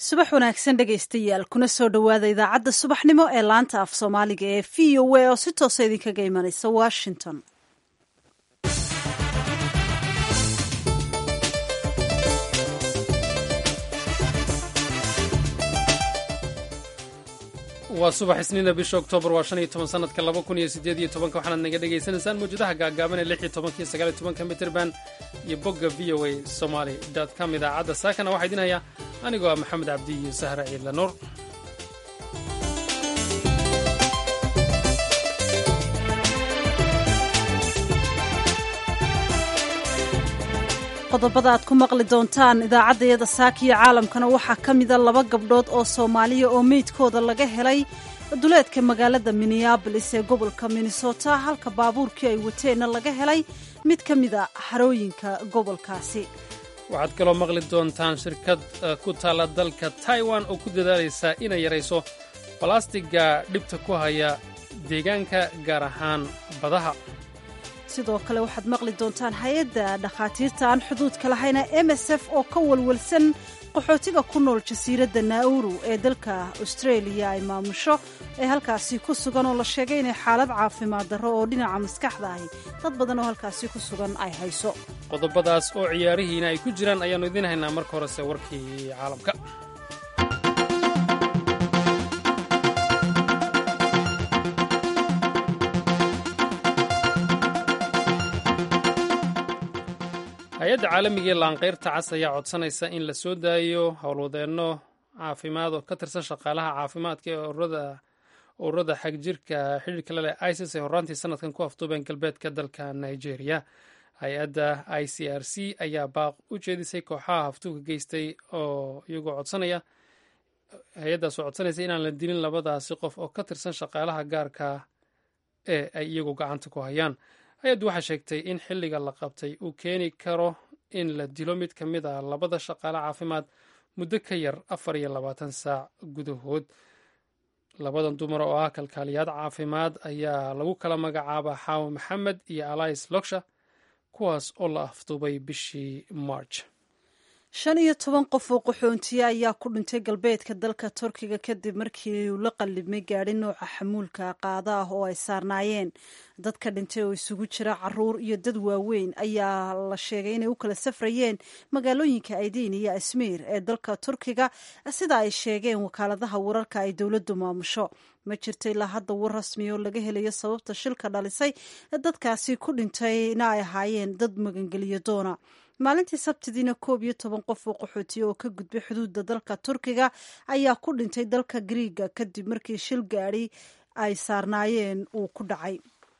subax wanaagsan dhegaystayaal kuna soo dhowaada idaacadda subaxnimo ee laanta af soomaaliga ee v o a oo si toosa idinkaga imanaysa washington waa subax isniina bisha oktoobar waa shan iyo toban sanadka laba kun iyo sideed iyo tobanka waxaanaad naga dhagaysanaysaan mawjadaha gaagaaban ee lix iyo tobanka iyo sagaal iyo tobanka mitrband iyo bogga v o a somaly com idaacadda saakana waxaa idin hayaa anigoo ah maxamed cabdi iyo sahra ciidla nuur qodobada aad ku maqli doontaan idaacaddayada saaka iyo caalamkana waxaa ka mida laba gabdhood oo soomaaliya oo meydkooda laga helay duleedka magaalada minneabolis ee gobolka minnesota halka baabuurkii ay wateenna laga helay mid ka mida xarooyinka gobolkaasi waxaad kaloo maqli doontaan shirkad ku taalla dalka taiwan oo ku dadaalaysa inay yarayso balastiga dhibta ku haya deegaanka gaar ahaan badaha sidoo kale waxaad maqli doontaan hay-adda dhakhaatiirta aan xuduudka lahayna m s f oo ka walwalsan qaxootiga ku nool jasiiradda nauru ee dalka austraeliya ay maamusho ee halkaasi ku sugan oo la sheegay inay xaalad caafimaad darro oo dhinaca maskaxda ahi dad badan oo halkaasi ku sugan ay hayso qodobadaas oo ciyaarihiina ay ku jiraan ayaannu idiin haynaa marka horese warkii caalamka hay-adda caalamiga ee laanqayrta cas ayaa codsanaysa in la soo daayo howlwadeenno caafimaad oo ka tirsan shaqaalaha caafimaadka ee ururada xagjirka xidhiirka leleh isis ee horraantii sanadkan ku afduubeen galbeedka dalka nigeria hay-adda i c r c ayaa baaq u jeedisay kooxaha haftuuka geystay oo iyagoo codsanaya hay-addaas oo codsanaysa inaan la dilin labadaasi qof oo ka tirsan shaqaalaha gaarka ee ay iyagu gacanta ku hayaan hay-addu waxaa sheegtay in xilliga la qabtay uu keeni karo in la dilo mid ka mid a labada shaqaale caafimaad muddo ka yar afar iyo labaatan saac gudahood labadan dumar oo ah kalkaaliyaad caafimaad ayaa lagu kala magacaabaa xaawo maxamed iyo alais loksha kuwaas oo la afduubay bishii march shan iyo toban qof oo qaxoontiye ayaa ku dhintay galbeedka dalka turkiga kadib markii uu la qallibmay gaadhi nooca xamuulka qaada ah oo ay saarnaayeen dadka dhintay oo isugu jira caruur iyo dad waaweyn ayaa la sheegay inay u kala safrayeen magaalooyinka aidiin iyo asmiir ee dalka turkiga sida ay sheegeen wakaaladaha wararka ay dowladdu maamusho ma jirto ilaa hadda war rasmi oo laga helayo sababta shilka dhalisay dadkaasi ku dhintayna ay ahaayeen dad magangeliyo doona maalintii sabtidiina koob iyo toban qof oo qaxootiye oo ka gudbay xuduudda dalka turkiga ayaa ku dhintay dalka griiga kadib markii shil gaadhi ay saarnaayeen uu ku dhacay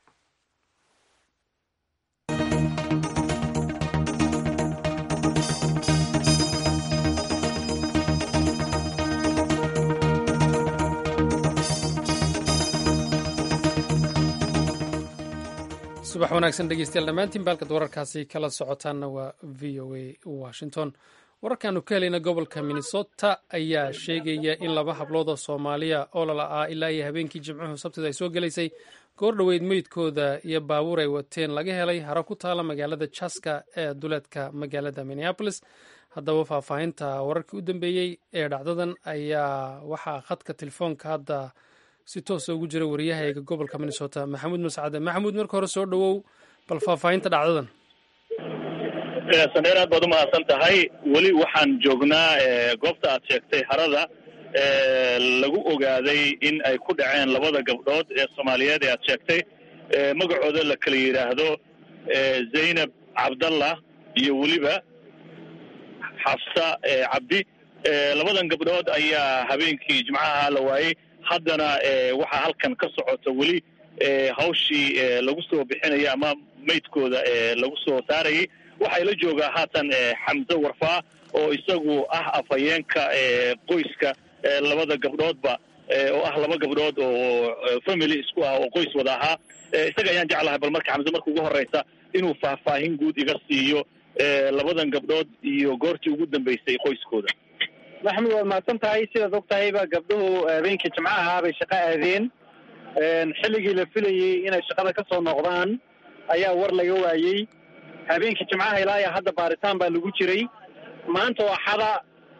subax wanaagsan dhegeystayaal dhammaantiin baalkad wararkaasi kala socotaanna waa v o a washington wararkaanu ka helayna gobolka minnesota ayaa sheegaya in laba hablood oo soomaaliya oo lala'aa ilaa iyo habeenkii jimcuhu sabtida ay soo gelaysay goor dhoweyd meydkooda iyo baabuur ay wateen laga helay haro ku taala magaalada jaska ee duleedka magaalada minneabolis haddaba faahfaahinta wararkii u dambeeyey ee dhacdadan ayaa waxaa khadka telefoonka hadda si toosa ugu jira wariyahayga gobolka minnesota maxamuud mascade maxamuud marka hore soo dhowow bal faahfaahinta dhacdadan sandheer aad baad u mahadsan tahay weli waxaan joognaa goobta aad sheegtay harada lagu ogaaday in ay ku dhaceen labada gabdhood ee soomaaliyeed ee aad sheegtay magacooda la kala yidhaahdo zaynab cabdallah iyo weliba xafsa cabdi labadan gabdhood ayaa habeenkii jimcaha la waayey haddana waxaa halkan ka socota weli hawshii lagu soo bixinaya ama maydkooda lagu soo saarayay waxaa ila joogaa haatan xamse warfaa oo isagu ah afhayeenka qoyska labada gabdhoodba oo ah laba gabdhood oo family isku ah oo qoys wada ahaa isaga ayaan jeclahay bal marka xamse marka ugu horeysa inuu faahfaahin guud iga siiyo labadan gabdhood iyo goortii ugu dambeysay qoyskooda maxamed waad mahadsan tahay sidaad og tahayba gabdhuhu habeenkii jimcaha bay shaqo aadeen xilligii la filayey inay shaqada ka soo noqdaan ayaa war laga waayey habeenkii jimcaha ilaa iyo hadda baaritaan baa lagu jiray maanta oo axada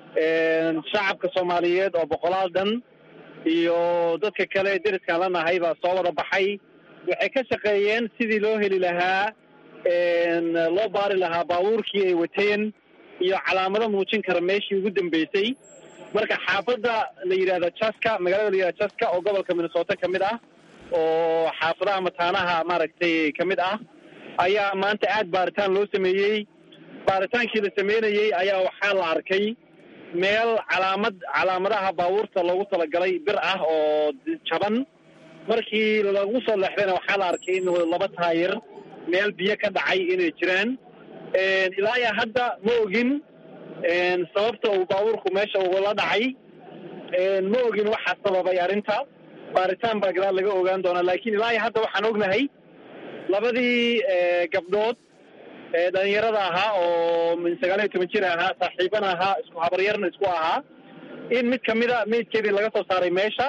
shacabka soomaaliyeed oo boqolaal dhan iyo dadka kale deriskaan la nahay baa soo wada baxay waxay ka shaqeeyeen sidii loo heli lahaa loo baari lahaa baabuurkii ay wateen iyo calaamado muujin kara meeshii ugu dambeysay marka xaafadda la yidhahdo jaska magaalada la yidhahdo jaska oo gobolka minnesota ka mid ah oo xaafadaha mataanaha maaragtay ka mid ah ayaa maanta aad baaritaan loo sameeyey baaritaankii la sameynayey ayaa waxaa la arkay meel calaamad calaamadaha baabuurta loogu talagalay bir ah oo jaban markii lagu soo leexdayna waxaa la arkay in laba taayir meel biyo ka dhacay inay jiraan ilaa iyo hadda ma ogin sababta uu baabuurku meesha ugula dhacay ma ogin waxaa sababay arrinta baaritaan baa gadaal laga ogaan doonaa laakiin ilaa iyo hadda waxaan ognahay labadii gabdhood dhalinyarada ahaa oo min sagaal iyo toban jir ahaa saaxiibana ahaa isku habaryarna isku ahaa in mid kamida meydkeedii laga soo saaray meesha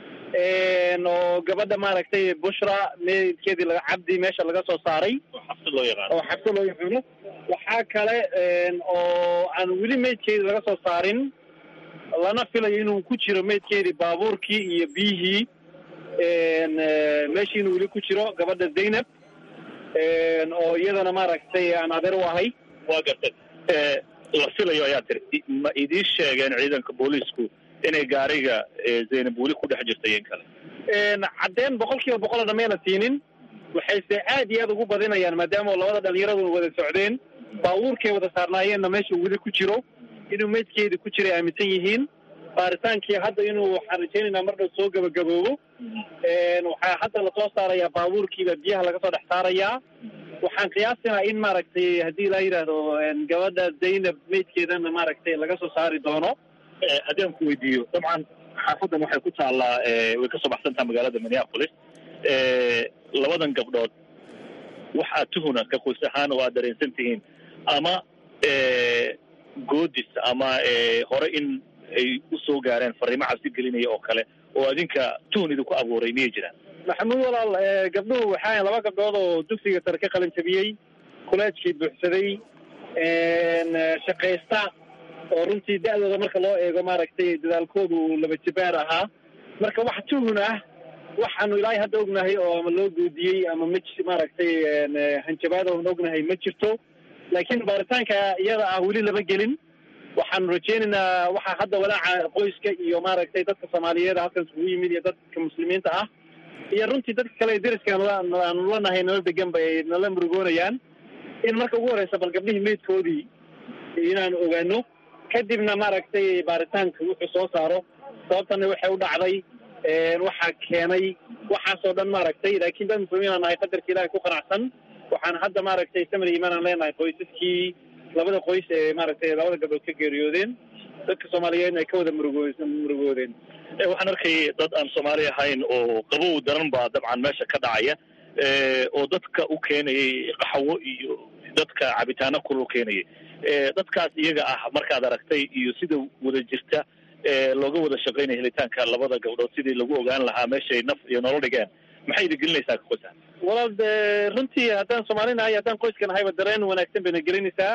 oo gabadha maaragtay bushra meydkeedii laga cabdi meesha laga soo saaray oo xabsi loo yaqaano oo xabsi loo yaqaano waxaa kale oo aan weli meydkeedii laga soo saarin lana filayo inuu ku jiro meydkeedii baabuurkii iyo biyihii meeshii inuu weli ku jiro gabadha zaynab oo iyadana maaragtay aan adeer u ahay waa gartay la filayo ayaa tiri ma idiin sheegeen ciidanka booliisku inay gaariga zaynab weli ku dhex jirta in kale caddeen boqol kiiba boqolna mayna siinin waxayse aad iyo aad ugu badinayaan maadaama labada dhalinyaradu wada socdeen baabuurkay wada saarnaayeenna meesha weli ku jiro inuu meydkeedi ku jiray aaminsan yihiin baaritaankii hadda inuu waxaan rajaynaynaa mar dhow soo gabagaboobo waxaa hadda lasoo saarayaa baabuurkiiba biyaha laga soo dhex saarayaa waxaan qiyaasinaa in maaragtay haddii laa yidhaahdo gabadha zaynab meydkeedana maaragtay laga soo saari doono haddii aan ku weydiiyo dabcan xaafadan waxay ku taallaa way kasoo baxsantaha magaalada minneapolis labadan gabdhood waxaa tuhuna ka qoys ahaan oo aad dareensan tihiin ama goodis ama hore in ay usoo gaareen fariimo cabsi gelinaya oo kale oo adinka tuhun idinku abuuray miyay jiraan maxamuud walaal gabdhuhu waxaa laba gabdhood oo dugsiga sare ka qalin jabiyey kuleejkii buuxsaday shaqaysta oo runtii da'dooda marka loo eego maaragtay dadaalkoodu uu laba jibaar ahaa marka wax tuhun ah waxaanu ilaahay hadda ognahay oo ama loo goodiyey ama ma maaragtay hanjabaada oon ognahay ma jirto laakiin baaritaanka iyada ah weli lama gelin waxaanu rajaynaynaa waxaa hadda walaaca qoyska iyo maaragtay dadka soomaaliyeed halkan isugu yimid iyo dadka muslimiinta ah iyo runtii dadka kale ee deriskaan aanu la nahay nala degan ba ay nala murugoonayaan in marka ugu horeysa bal gabdhihii meydkoodii inaanu ogaano kadibna maaragtay baaritaanka wuxuu soo saaro sababtana waxay u dhacday waxaa keenay waxaasoo dhan maaragtay laakiin dad muslimiin aan nahay qadarka ilahay ku qanacsan waxaan hadda maaragtay samir imaan aan leenahay qoysaskii labada qoys ee maaragtay labada gabdhood ka geeriyoodeen dadka soomaaliyeedna ay ka wada murugoo murugoodeen waxaan arkayay dad aan soomaali ahayn oo qabow daran baa dabcan meesha ka dhacaya oo dadka u keenayay qaxwo iyo dadka cabitaano kulul keenayay dadkaas iyaga ah markaad aragtay iyo sida wada jirta looga wada shaqaynaya helitaanka labada gabdhood sidii lagu ogaan lahaa meeshay naf iyo nolol dhigeen maxay idin gelinaysaa ka qoysa walaal de runtii haddaan soomaali nahay haddaan qoyska nahayba dareen wanaagsan bayna gelinaysaa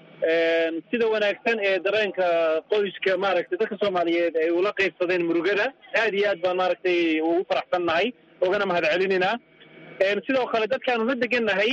sida wanaagsan ee dareenka qoyska maaragtay dadka soomaaliyeed ay ula qaybsadeen murugada aad iyo aad baan maaragtay ugu faraxsan nahay ogana mahad celinaynaa sidoo kale dadkaanu la degan nahay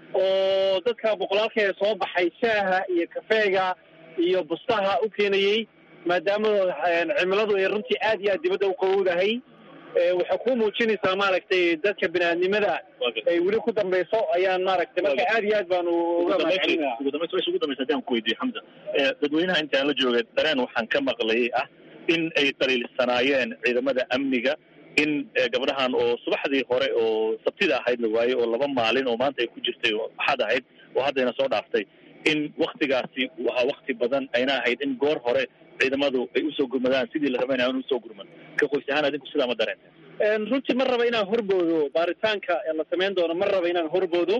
oo dadka boqolaalka ee soo baxay shaaha iyo kafeega iyo bustaha u keenayey maadaama cimiladu ay runtii aad iyo aad dibadda u qabowdahay waxay ku muujinaysaa maaragtay dadka biniaadnimada ay weli ku dambayso ayaan maaragtay marka aad iyo aad baanu uga mahadcelinaa ugu dambaysa meesha ugu dambaysa haddaan ku weydiiyo xamza dadweynaha intaan la joogay dareen waxaan ka maqlayay ah in ay dhaliilsanaayeen ciidamada amniga in gabdhahan oo subaxdii hore oo sabtida ahayd la waayey oo laba maalin oo maanta ay ku jirtay oo axad ahayd oo haddayna soo dhaaftay in waktigaasi wahaa wakti badan ayna ahayd in goor hore ciidamadu ay usoo gurmadaan sidii la rabayna aan usoo gurman ka qoys ahaan adinku sidaa ma dareenta runtii ma raba inaan horboodo baaritaanka la samayn doono ma raba inaan horboodo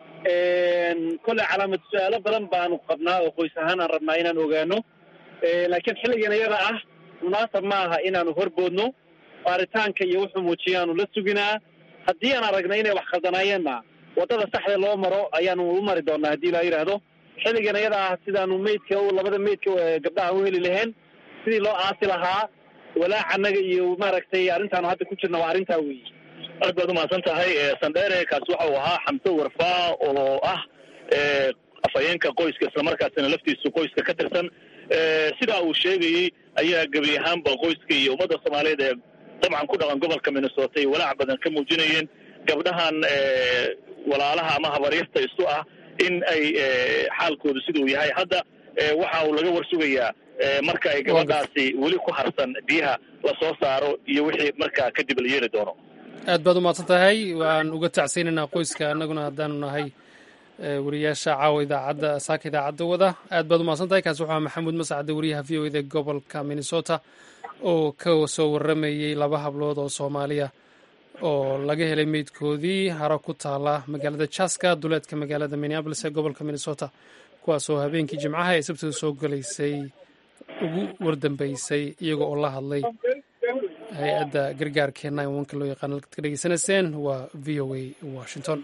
kolley calaamad su-aalo badan baanu qabnaa oo qoys ahaan aan rabnaa inaan ogaano laakiin xilligan iyada ah munaasab ma aha inaanu horboodno baaritaanka iyo wuxuu muujiyaanu la suginaa haddii aan aragna inay wax khaldanaayeenna waddada saxda loo maro ayaanu u mari doonaa haddii la yidhaahdo xilligan iyada ah sidaanu meydka labada meydka gabdhaha u heli laheen sidii loo aasi lahaa walaac annaga iyo maaragtay arrintaanu hadda ku jirna waa arrintaa weeye aad baad umahadsan tahay sandheere kaasi waxa uu ahaa xamse warfaa oo ah afhayeenka qoyska islamarkaasina laftiisu qoyska ka tirsan sidaa uu sheegayey ayaa gebi ahaanba qoyska iyo ummadda soomaaliyeed ee dabcan ku dhaqan gobolka minnesota ay walaac badan ka muujinayeen gabdhahan walaalaha ama habaryarta isu ah in ay xaalkoodu siduu yahay hadda waxa uu laga warsugayaa marka ay gabadhaasi weli ku harsan biyaha lasoo saaro iyo wixii markaa kadib la yeeli doono aad baad umahadsan tahay waan uga tacsaynaynaa qoyska annaguna haddaanu nahay wariyaasha caawa idaacadda saaka idaacadda wada aad baad umahadsan tahay kaasi waxaa maxamuud masacade wariyaha v o eda gobolka minnesota oo ka soo warramayey laba hablood oo soomaaliya oo laga helay meydkoodii haro ku taala magaalada jaska duleedka magaalada minneabolis ee gobolka minnesota kuwaasoo habeenkii jimcaha ee sabtida soo galaysay ugu wardambeysay iyaga oo la hadlay hay-adda gargaarkee nine onka loo yaqaan halkaad ka dhegeysanayseen waa v o a washington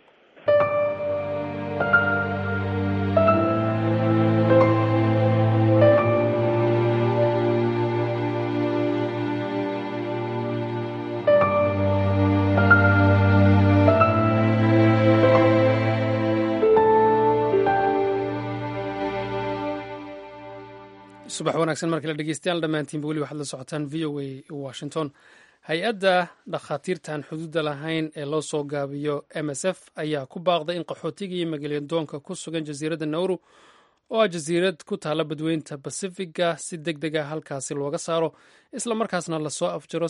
subax wanaagsan markale dhegeystayaal dhammaantiinba weli waxaad la socotaan v o a washington hay-adda dhakhaatiirtan xuduudda lahayn ee loo soo gaabiyo m s f ayaa ku baaqday in qaxootigii magalyadoonka ku sugan jasiiradda nauru oo ah jasiirad ku taalla badweynta basifiga si deg deg ah halkaasi looga saaro isla markaasna lasoo afjaro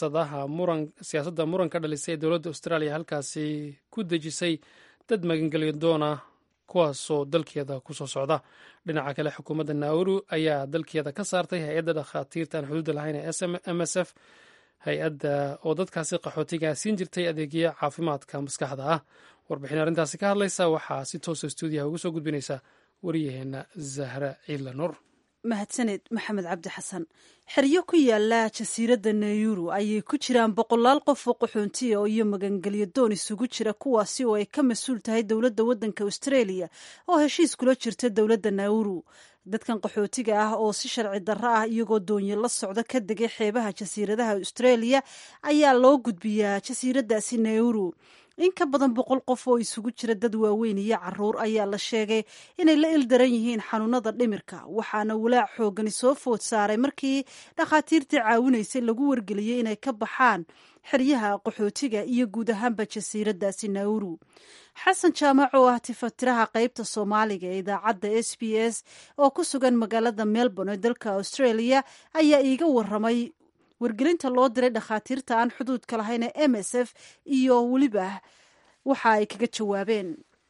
siyaasadda muranka dhalisay ee dowladda austraaliya halkaasi ku dejisay dad magangelyadoona kuwaasoo dalkeeda kusoo socda dhinaca kale xukuumadda nauru ayaa dalkeeda ka saartay hay-adda dhakhaatiirtan xuduudda lahayn ee m s f hay-adda oo dadkaasi qaxootiga siin jirtay adeegyo caafimaadka maskaxda ah warbixin arrintaasi ka hadlaysa waxaa si toosa stuudiyaha ugu soo gudbinaysa wariyaheenna zahra ciidla nuur mahadsaned maxamed cabdi xasan xeryo ku yaala jasiiradda nayuru ayay ku jiraan boqolaal qof oo qaxoontiya oo iyo magangelyo doon isugu jira kuwaasi oo ay ka mas-uul tahay dowladda waddanka australia oo heshiis kula jirta dowladda nauru dadkan qaxootiga ah oo si sharci darro ah iyagoo doonyo la socda ka degay xeebaha jasiiradaha australia ayaa loo gudbiyaa jasiiraddaasi nauru in ka badan boqol qof oo isugu jira dad waaweyn iyo caruur ayaa la sheegay inay la ildaran yihiin xanuunada dhimirka waxaana walaac xoogani soo food saaray markii dhakhaatiirtii caawinaysay lagu wargeliyey inay ka baxaan xeryaha qaxootiga iyo guud ahaanba jasiiraddaasi nauru xasan jaamac oo ah tifatiraha qeybta soomaaliga ee idaacadda s b s oo ku sugan magaalada melbourne ee dalka australia ayaa iiga waramay wargelinta loo diray dhakhaatiirta aan xuduudka lahayn ee m s f iyo weliba waxa ay kaga jawaabeen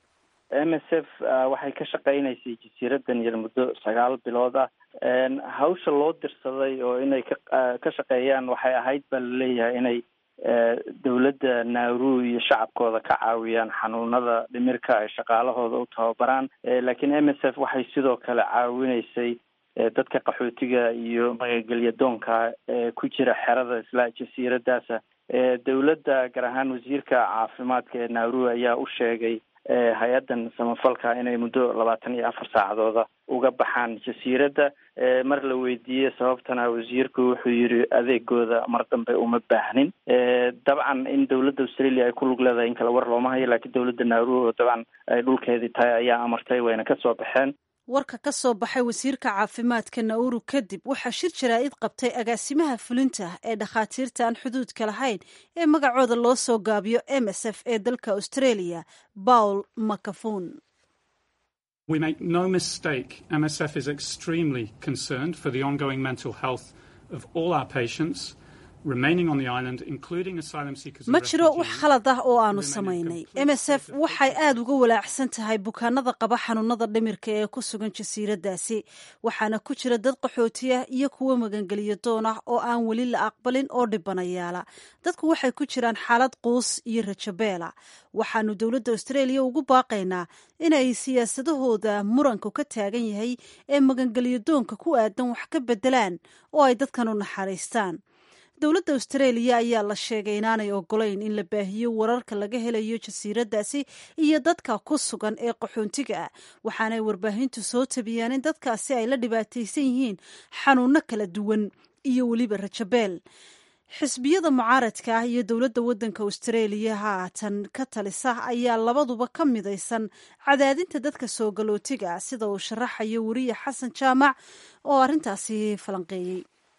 m s f waxay ka shaqeynaysay jasiiradan yar muddo sagaal bilood ah hawsha loo dirsaday oo inay ka ka shaqeeyaan waxay ahayd baa laleeyahay inay dowladda nauru iyo shacabkooda ka caawiyaan xanuunada dhimirka ay shaqaalahooda u tababaraan laakiin m s f waxay sidoo kale caawinaysay dadka qaxootiga iyo magagelya doonka ee ku jira xerada isla jasiiradaasa dowladda gaar ahaan wasiirka caafimaadka ee nauru ayaa u sheegay hay-addan samafalka inay muddo labaatan iyo afar saacadooda uga baxaan jasiiradda mar la weydiiyey sababtana wasiirku wuxuu yiri adeegooda mar dambe uma baahnin dabcan in dowladda australia ay ku lug leedahay in kale war looma hayo laakiin dowladda nauru oo dabcan ay dhulkeedii tahay ayaa amartay wayna kasoo baxeen warka ka soo baxay wasiirka caafimaadka nauru kadib waxaa shir jaraa'id qabtay agaasimaha fulinta ee dhakhaatiirta aan xuduudka lahayn ee magacooda loo soo gaabiyo m s f ee dalka australia paul macafun We make no mistake, MSF is extremely concerned for the ongoing mental health of all our patients remaining on the island, including asylum seekers ma jiro wax khalad ah oo aanu samaynay m s f waxay aada uga walaacsan tahay bukaanada qaba xanuunada dhimirka ee ku sugan jasiiraddaasi waxaana ku jira dad qaxootiya iyo kuwo magangeliyo doon ah oo aan weli la aqbalin oo dhibanayaala dadku waxay ku jiraan xaalad quus iyo rajabeela waxaanu dowladda australia ugu baaqaynaa inay siyaasadahooda muranku ka taagan yahay ee magangeliyo doonka ku aadan wax ka bedelaan oo ay dadkan u naxariistaan dowladda austraeliya ayaa la sheegay inaanay ogolayn in la baahiyo wararka laga helayo jasiiraddaasi iyo dadka ku sugan ee qaxoontiga ah waxaanay warbaahintu soo tabiyaan in dadkaasi ay la dhibaataysan yihiin xanuunno kala duwan iyo weliba rajabeel xisbiyada mucaaradka ah iyo dowladda waddanka austraeliya haatan ka talisa ayaa labaduba ka midaysan cadaadinta dadka soo galootiga ah sida uu sharaxayo weriye xasan jaamac oo arrintaasi falanqeeyey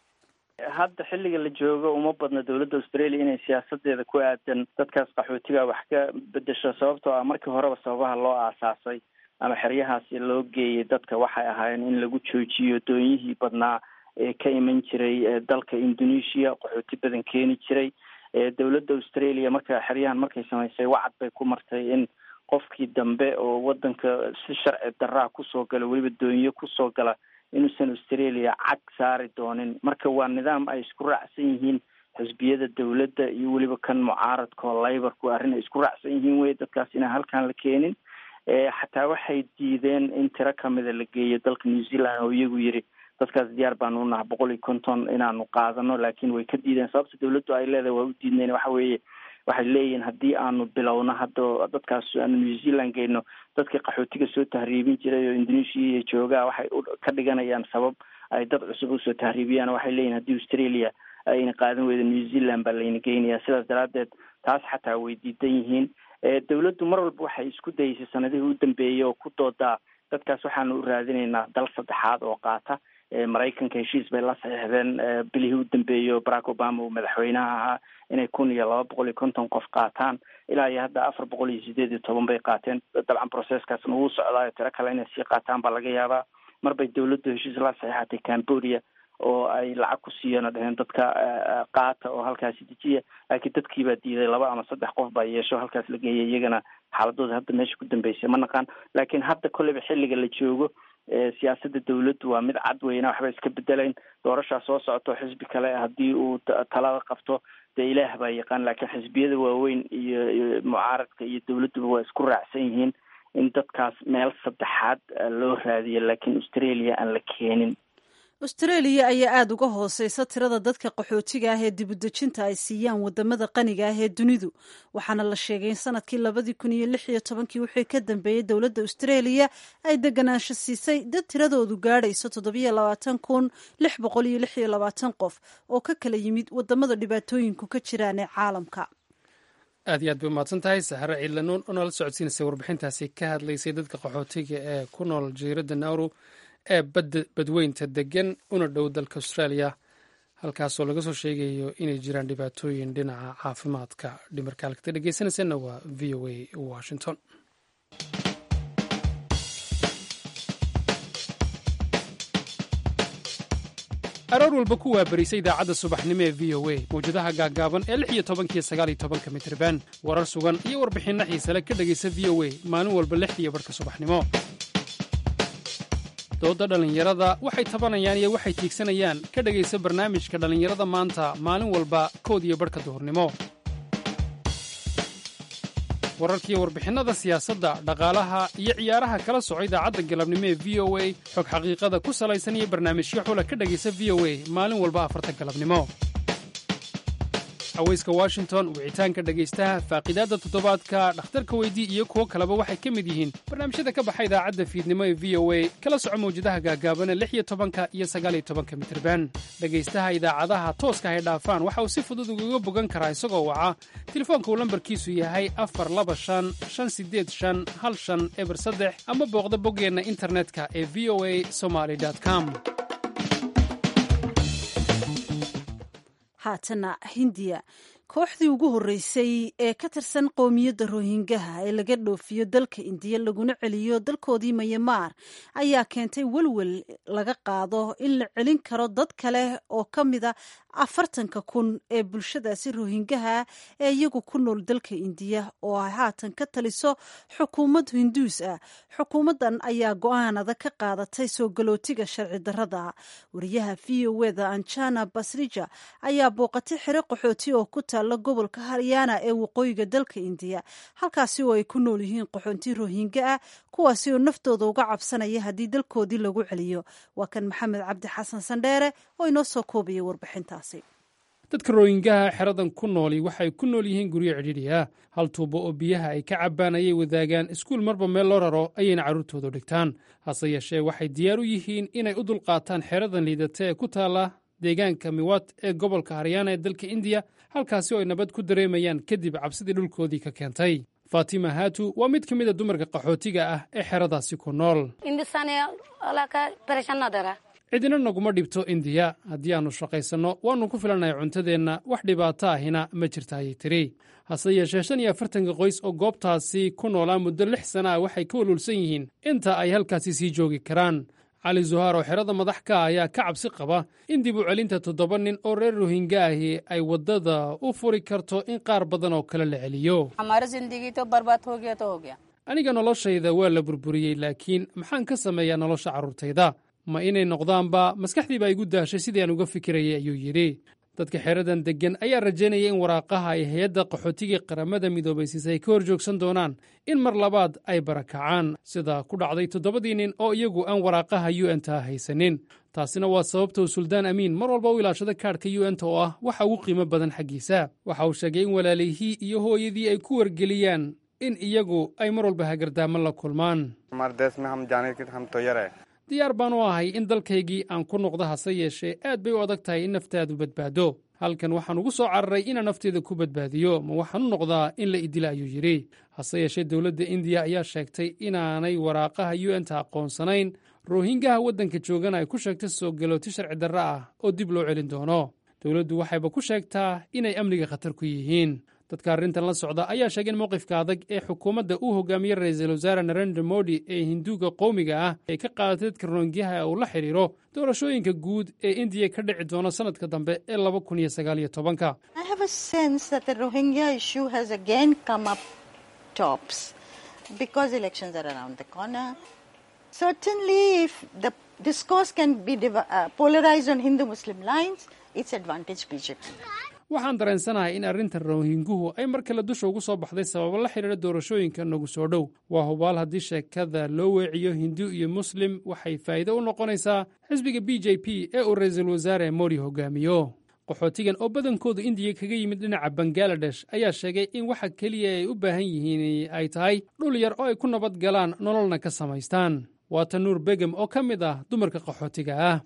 hadda xilliga la joogo uma badna dowladda australia inay siyaasadeeda ku aadan dadkaas qaxootiga wax ka bedesho sababtoo ah markii horeba sababaha loo aasaasay ama xeryahaasi loo geeyay dadka waxay ahaayeen in lagu joojiyo doonyihii badnaa ee ka iman jiray dalka indonesia qaxooti badan keeni jiray dowladda australia marka xeryahan markay samaysay wacad bay ku martay in qofkii dambe oo wadanka si sharci daraa kusoo gala weliba doonyo kusoo gala inuusan australia cag saari doonin marka waa nidaam ay isku raacsan yihiin xisbiyada dowladda iyo weliba kan mucaaradka oo laybarku arrin ay isku raacsan yihiin wey dadkaas inaan halkaan la keenin xataa waxay diideen in tiro kamida la geeyo dalka new zealand oo iyagu yiri dadkaas diyaar baanu unaha boqol iyo konton inaanu qaadano laakiin way ka diideen sababta dowladdu ay leedahay waa u diidnayn waxa weeye waxay leeyihiin haddii aanu bilowno hadda dadkaas aanu new zealand geyno dadkii qaxootiga soo tahriibin jiray oo indonesia iyo joogaa waxay ka dhiganayaan sabab ay dad cusub usoo tahriibiyaan waxay leeyihin haddii australia ayna qaadan weyda new zealand baa layna geynaya sidaas daraadeed taas xataa way diidan yihiin dowladdu mar walba waxay isku dayeysay sanadihii u dambeeyey oo ku doodaa dadkaas waxaanu u raadinaynaa dal saddexaad oo qaata maraykanka heshiis bay la saxiixdeen bilihii u dambeeyey barack obama uu madaxweynaha ahaa inay kun iyo laba boqol iyo konton qof qaataan ilaa iyo hadda afar boqol iyo sideed iyo toban bay qaateen dabcan processkaasna wuu socdaayo tiro kale inay sii qaataan baa laga yaabaa marbay dowladdu heshiis la saxiixatay cambodia oo ay lacag ku siiyeen oo dheheen dadka qaata oo halkaasi dejiya laakiin dadkiibaa diiday laba ama saddex qof baa yeesho halkaas la geeyay iyagana xaaladooda hadda meesha ku dambeysay ma naqaan laakiin hadda kolleyba xilliga la joogo siyaasada dowladdu waa mid cad weyna waxba iska bedelayn doorashaa soo socoto xisbi kale haddii uu talada qabto dee ilaah baa yaqaan laakiin xisbiyada waaweyn iyo mucaaradka iyo dowladduba waa isku raacsan yihiin in dadkaas meel saddexaad loo raadiyo laakiin australia aan la keenin austraeliya ayaa aada uga hooseysa tirada dadka qaxootiga ah ee dibudejinta ay siiyaan wadamada qaniga ah ee dunidu waxaana la sheegay in sanadkii labadii kun iyo lix iyo tobankii wixii ka dambeeyey dowladda austraeliya ay deganaansho siisay dad tiradoodu gaadhayso toddobiyo labaatan kun lix boqol iyo lix iyo labaatan qof oo ka kala yimid wadamada dhibaatooyinku ka jiraan ee caalamka aad iyo aad bay umahadsan tahay sahare ciidlanuun oo nala socodsiinaysay warbixintaasi ka hadlaysay dadka qaxootiga ee ku nool jasiiradda nauru ee badweynta degan una dhow dalka australia halkaasoo laga soo sheegayo inay jiraan dhibaatooyin dhinaca caafimaadka dhimarka halkata dhegeysanaysanna waa v o a washington aroor walba ku waabarisa idaacadda subaxnimo ee v o a mawjadaha gaaggaaban ee lix iyo tobankiyo sagaal iyo tobanka mitirban warar sugan iyo warbixinno xiisale ka dhegaysa v o a maalin walba lixdiiyo barhka subaxnimo dooda dhallinyarada waxay tabanayaan iyo waxay tiigsanayaan ka dhegaysa barnaamijka dhallinyarada maanta maalin walba kood iyo barhka duhurnimo wararkiiyo warbixinnada siyaasadda dhaqaalaha iyo ciyaaraha kala soco idaacadda galabnimo ee v o a xog xaqiiqada ku salaysan iyo barnaamijyo xula ka dhegaysa v o a maalin walba afarta galabnimo haweyska washington wicitaanka dhegaystaha faaqidaadda toddobaadka dhakhtarka weydii iyo kuwo kaleba waxay ka mid yihiin barnaamijyada ka baxa idaacadda fiidnimo ee v o a kala soco mawjadaha gaagaabana lix iyo tobanka iyo sagaal iyo tobanka mitirban dhegaystaha idaacadaha tooska hay dhaafaan waxa uu si fudud ugaga bogan karaa isagoo waca telefoonka uu lambarkiisu yahay afar laba shan shan sideed shan hal shan eber saddex ama booqda boggeenna internetka ee v o a somaly com haatana hindiya kooxdii ugu horreysay ee ka tirsan qowmiyadda rohingaha ee laga dhoofiyo dalka indiya laguna celiyo dalkoodii mayamaar ayaa keentay welwel laga qaado in la celin karo dad kale oo ka mida afartanka kun ee bulshadaasi rohingaha ee iyagu ku nool dalka indiya oo ay haatan ka taliso xukuumad hinduus ah xukuumaddan ayaa go-aan adag ka qaadatay soo galootiga sharci darrada wariyaha v o eda anjana basrija ayaa booqatay xero qaxooti oo ku taalla gobolka haryaana ee waqooyiga dalka indiya halkaasi oo ay ku nool yihiin qaxoonti rohinga ah kuwaasi oo naftooda uga cabsanaya haddii dalkoodii lagu celiyo waa kan maxamed cabdi xasan sandheere oo inoo soo koobaya warbixintaasi dadka rooyingaha xeradan ku nooli waxay ku nool yihiin guryo cidhiidhi ah hal tuubo oo biyaha ay ka cabbaan ayay wadaagaan iskuul marba meel loo raro ayayna carruurtoodu dhigtaan hase yeeshee waxay diyaar u yihiin inay u dulqaataan xeradan liidata ee ku taalla deegaanka miwat ee gobolka haryaana ee dalka indiya halkaasi oo ay nabad ku dareemayaan kadib cabsidii dhulkoodii ka keentay fatima hatu waa mid ka mid a dumarka qaxootiga ah ee xeradaasi ku nool cidina naguma dhibto indiya haddii aannu shaqaysanno waannu ku filannahay cuntadeenna wax dhibaato ahina ma jirta ayay tiri hase yeeshee shan iyo afartanka qoys oo goobtaasi ku noolaa muddo lix sana ah waxay ka walwalsan yihiin inta ay halkaasi sii joogi karaan cali zuhaar oo xerada madax ka ah ayaa ka cabsi qaba in dib u celinta toddoba nin oo reer rohingya ahi ay waddada u furi karto in qaar badan oo kale la celiyo aniga noloshayda waa la burburiyey laakiin maxaan ka sameeyaa nolosha carruurtayda ma inay noqdaanba maskaxdiiba igu daashay sidii aan uga fikirayay ayuu yidhi dadka xeradan deggan ayaa rajaynaya in waraaqaha ay hay-adda qaxootiga qaramada midoobaysiisa ay ka hor joogsan doonaan in mar labaad ay barakacaan sida ku dhacday toddobadii nin oo iyagu aan waraaqaha u n ta haysanin taasina waa sababtou suldaan amiin mar walba u ilaashada kaadhka u n ta oo ah waxa ugu qiimo badan xaggiisa waxa uu sheegay in walaalihii iyo hooyadii ay ku wargeliyaan in iyagu ay mar walba hagardaamo la kulmaan diyaar baan u ahay in dalkaygii aan ku noqdo hase yeeshee aad bay u adag tahay in naftaadu badbaado halkan waxaan ugu soo cararay inaan nafteeda ku badbaadiyo ma waxaan u noqdaa in la idila ayuu yidhi hase yeeshee dowladda indiya ayaa sheegtay inaanay waraaqaha u n ta aqoonsanayn rohingaha waddanka joogana ay ku sheegtay soo galooti sharci darre ah oo dib loo celin doono dowladdu waxayba ku sheegtaa inay amniga khatar ku yihiin dadka arrintan la socda ayaa sheegay in mowqifka adag ee xukuumadda uu hogaamiyey ra-iisul wasaare narendra modi ee hinduuga qowmiga ah ay ka qaadatay dadka rohingyaha uu la xidhiiro doorashooyinka guud ee indiya ka dhici doona sannadka dambe ee laba kun iyo sagaal iyo tobanka waxaan dareensanahay in arrintan rohinguhu ay mar kale dusha ugu soo baxday sababo la xidhiira doorashooyinka nagu soo dhow waa hubaal haddii sheekada loo weeciyo hindu iyo muslim waxay faa'iido u noqonaysaa xisbiga b j p ee uu ra-iisul wasaare modi hogaamiyo qaxootigan oo badankoodu indiya kaga yimid dhinaca bangaladesh ayaa sheegay in waxa keliya ay u baahan yihiin ay tahay dhul yar oo ay ku nabad galaan nololna ka samaystaan waa tanuur begem oo ka mid ah dumarka qaxootiga ah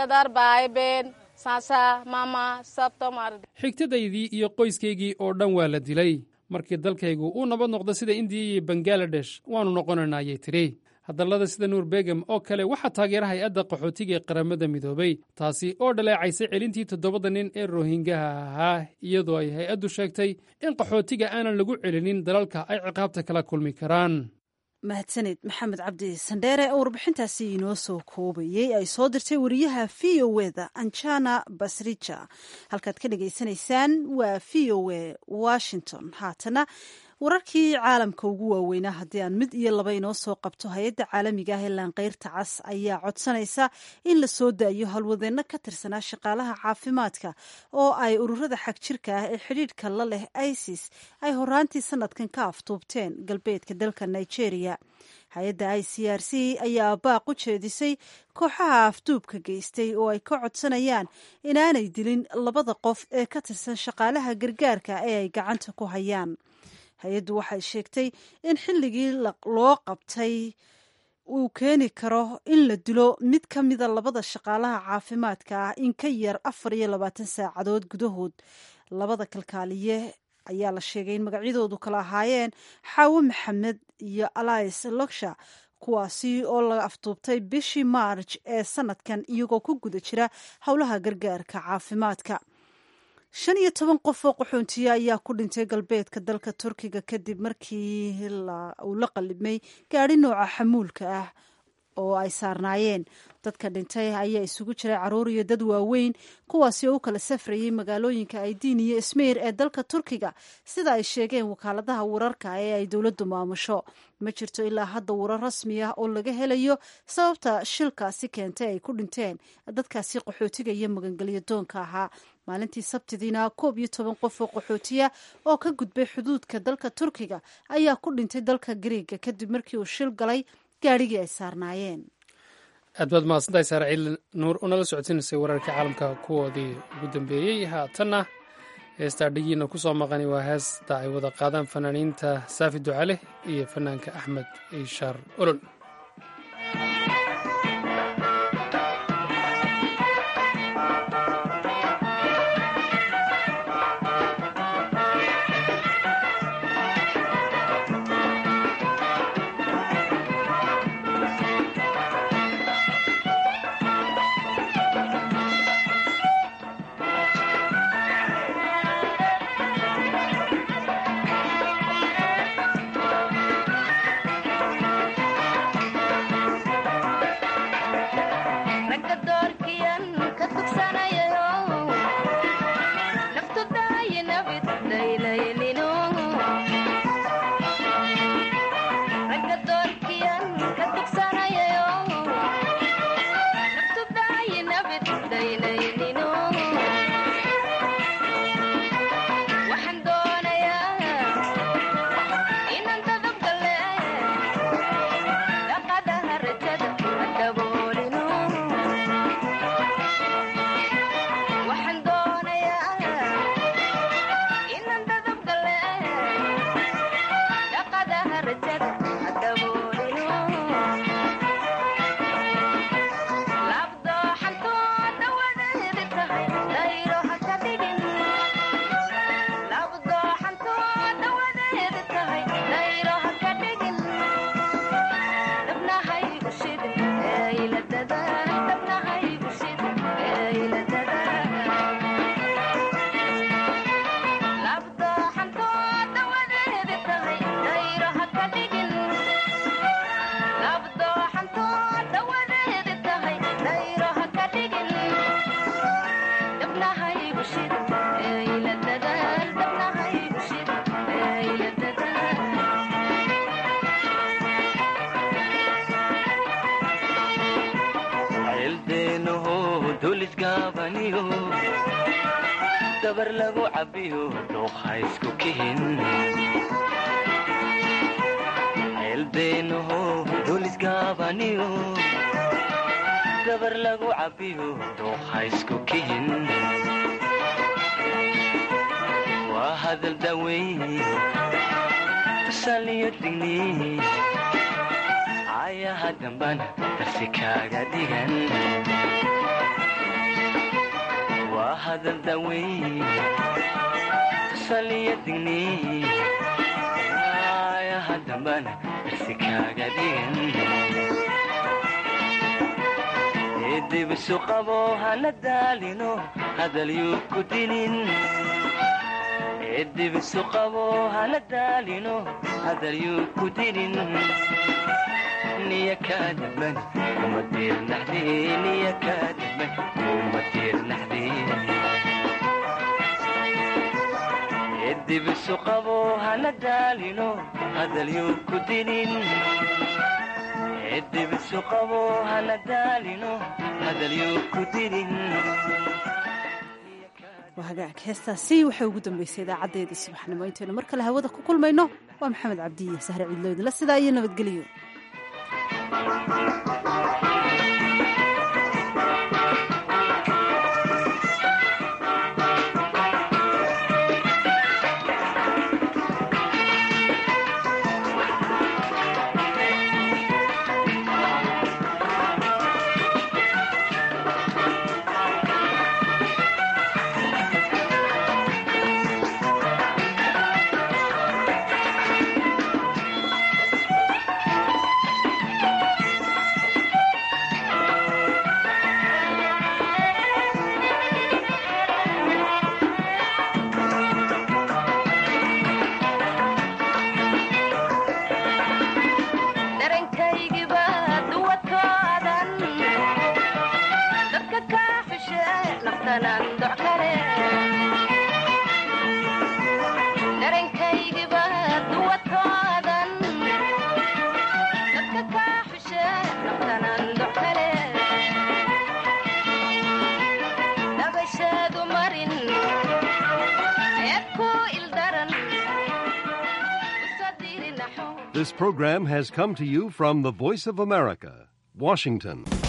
xigtadaydii iyo qoyskaygii oo dhan waa la dilay markii dalkaygu uu nabad noqdo sida indiya iyo bangaladesh waannu noqonaynaa ayay tidhi hadallada sida nuur begem oo kale waxaa taageera hay-adda qaxootiga ee qaramada midoobay taasi oo dhaleecaysay celintii toddobada nin ee rohingaha ahaa iyadoo ay hay-addu sheegtay in qaxootiga aanan lagu celinin dalalka ay ciqaabta kala kulmi karaan mahadsaned maxamed cabdi sandheere oo warbixintaasi inoo soo koobayey ay soo dirtay wariyaha v o e da anjana basrija halkaad ka dhagaysanaysaan waa v o e washington haatana wararkii caalamka ugu waaweynaa haddii aan mid iyo laba inoo soo qabto hay-adda caalamiga ah ee laanqeyrta cas ayaa codsanaysa in la soo daayo howlwadeenno ka tirsanaa shaqaalaha caafimaadka oo ay ururada xagjirka ah ee xidhiidhka la leh isis ay horaantii sanadkan ka aftuubteen galbeedka dalka nigeria hay-adda i c r c ayaa baaq u jeedisay kooxaha afduubka geystay oo ay ka codsanayaan inaanay dilin labada qof ee ka tirsan shaqaalaha gargaarka ee ay gacanta ku hayaan hay-addu waxay sheegtay in xilligii loo qabtay uu keeni karo in la dilo mid ka mida labada shaqaalaha caafimaadka ah in ka yar afar iyo labaatan saacadood gudahood labada kalkaaliye ayaa la sheegay in magacyadoodu kala ahaayeen xaawo maxamed iyo alais loksha kuwaasi oo la afduubtay bishii maarj ee sanadkan iyagoo ku guda jira howlaha gargaarka caafimaadka shan iyo toban qof oo qaxoontiye ayaa ku dhintay galbeedka dalka turkiga kadib markii uu la qalibmay gaadhi nooca xamuulka ah oo ay saarnaayeen dadka dhintay ayaa isugu jiray caruur iyo dad waaweyn kuwaasi oo u kala safrayay magaalooyinka aydiin iyo ismeyr ee dalka turkiga sida ay sheegeen wakaaladaha wararka ee ay dowladdu maamusho ma jirto ilaa hadda warar rasmi ah oo laga helayo sababta shilkaasi keentay ay ku dhinteen dadkaasi qaxootiga iyo magangelyo doonka ahaa maalintii sabtidiina koob iyo toban qof oo qaxootiya oo ka gudbay xuduudka dalka turkiga ayaa ku dhintay dalka gariiga kadib markii uu shil galay gaadhigii ay saarnaayeen aad baad mahadsantahay saare ciili nuur oo nala socodsiinaysay wararka caalamka kuwoodii ugu dambeeyey haatanna heestaa dhigiina ku soo maqani waa heesta ay wada qaadaan fanaaniinta saafi ducale iyo fanaanka axmed ishaar olol dabar lagu cabiyo dhuuqa isku kihin ceeldeenaho dulisgaabaniyo dabar lagu cabiyo dhuuqa isku kihin waa hadal daweyn tusaliyo digni cayaha dambana darsi kaaga dhigan waa hadal daweyn tusaliyo digni cayaha dambana darsi kaaga dhigan dibisu qabo hana daalino hadalyuu ku dinin dibisu qabo hana daalino hadalyuu ku dinin niya kaadaban kuma diirnaxde niya kaadaban kuma diirnaxde dibisu qabo hana daalino hadalyuu ku dinin dibisu qabo hana daalino hadalyuu ku dinin waa hagaag heestaasi waxay ugu dambeysay idaacaddeedii subaxnimo intaynu mar kale hawada ku kulmayno waa maxamed cabdiye sahre ciidloodila sidaa iyo nabadgelyo This program has come to you from the Voice of America, Washington.